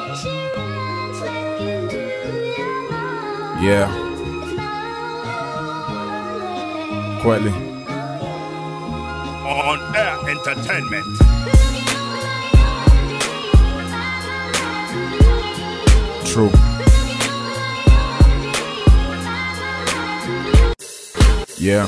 Yeah. Kweli. On Air Entertainment. True. Yeah.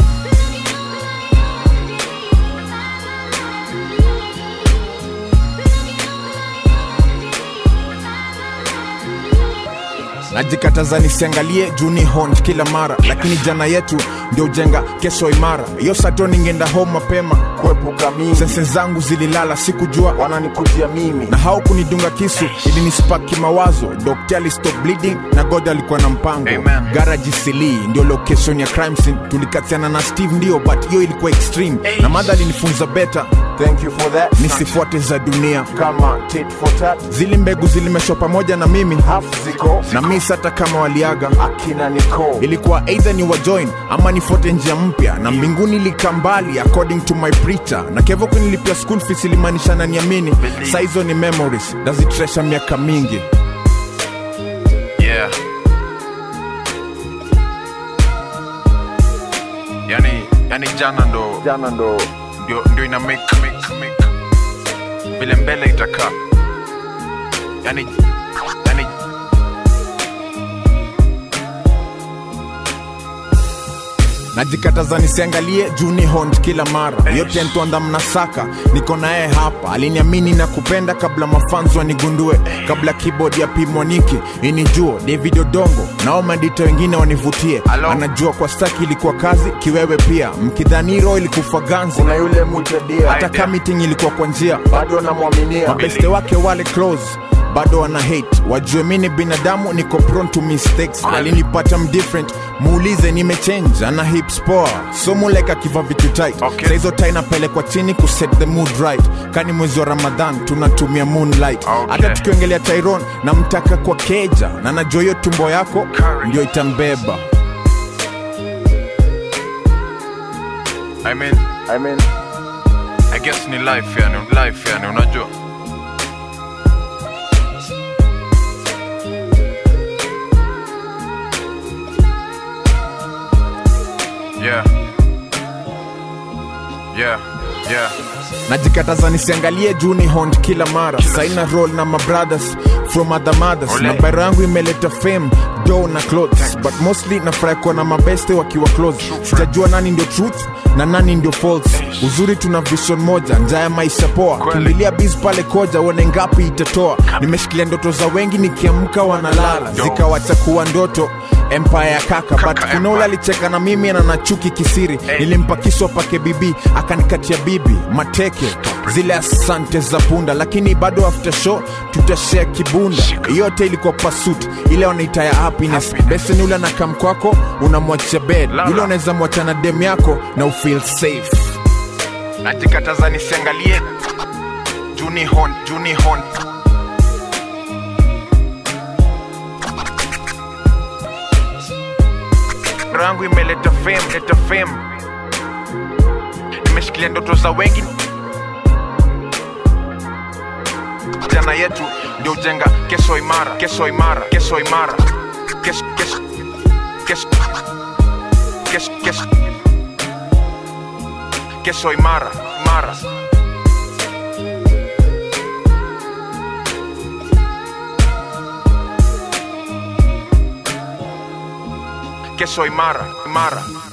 najikataza nisiangalie juni hont kila mara lakini jana yetu ndio jenga kesho imara hiyo sato ningeenda home mapema kuepuka mimi sense zangu zililala sikujua wananikujia mimi na haukunidunga kisu ili nispaki mawazo dokta stop bleeding na god alikuwa na mpango Amen. garaji sili ndio location ya crime scene tulikatiana na steve ndio but hiyo ilikuwa extreme na madha alinifunza better Thank you for that. nisifuate za dunia Kama tit for tat, zili mbegu zilimeshwa pamoja na mimi half ziko na mis hata kama waliaga akina Nicole. ilikuwa either ni wajoin ama nifuate njia mpya na mbinguni lika mbali according to my preacher na kevo kunilipia school fees ilimaanisha na niamini sa hizo ni memories nazitresha miaka mingi Yeah. Yani, yani jana ndo Jana ndo ndio, ndio ina make, make, make. vile mbele itakaa yani, yani najikataza nisiangalie juni hont kila mara yote ntwanda mnasaka niko naye hapa aliniamini na kupenda kabla mafanzo wanigundue kabla keyboard ya pimoniki inijuo david odongo nao madita wengine wanivutie Hello? anajua kwa staki ilikuwa kazi kiwewe pia mkidhaniro ilikufa ganzi kuna yule mutadia hata ka meeting ilikuwa kwa njia bado namwaminia mabeste wake wale close bado wana hate wajue mi ni binadamu niko prone to mistakes alinipata mdifferent muulize nimechange ana hips poa so muleka akiva vitu tight Okay. Sa hizo tai napelekwa chini kuset the mood right kani mwezi wa ramadhan tunatumia moonlight Okay. hata tukiongelea tyron namtaka kwa keja na najua hiyo tumbo yako Courage. ndio itambeba I mean, I mean, I guess ni life yani, life yani, unajua yeah. Yeah, yeah. najikataza nisiangalie juni hont kila mara saina roll na mabrothers from other mothers Ole. na bara yangu imeleta fame do na clothes but mostly nafurahi kuwa na mabeste wakiwa close sitajua nani ndio truth na nani ndio false uzuri tuna vision moja njaa ya maisha poa Kweli. kimbilia biz pale koja uone ngapi itatoa nimeshikilia ndoto za wengi nikiamka wanalala Yo. zikawacha kuwa ndoto empire ya kaka, but Kaka kuna empire. ule alicheka na mimi na nachuki kisiri nilimpa kisu apake bibi akanikatia bibi mateke zile asante za punda lakini bado after show tutashare kibunda yote ilikuwa pasut ile wanaita ya happiness Happiness. besen ule anakam kwako unamwachia bed Lala. yule unaweza mwacha na dem yako na ufeel safe najikataza nisiangalie juni hon juni hon rangu imeleta fame leta fame nimeshikilia ndoto za wengi jana yetu ndio ujenga kesho imara kesho imara kesho imara kesho kesho kesho kesho kesho kesho imara imara kesho imara imara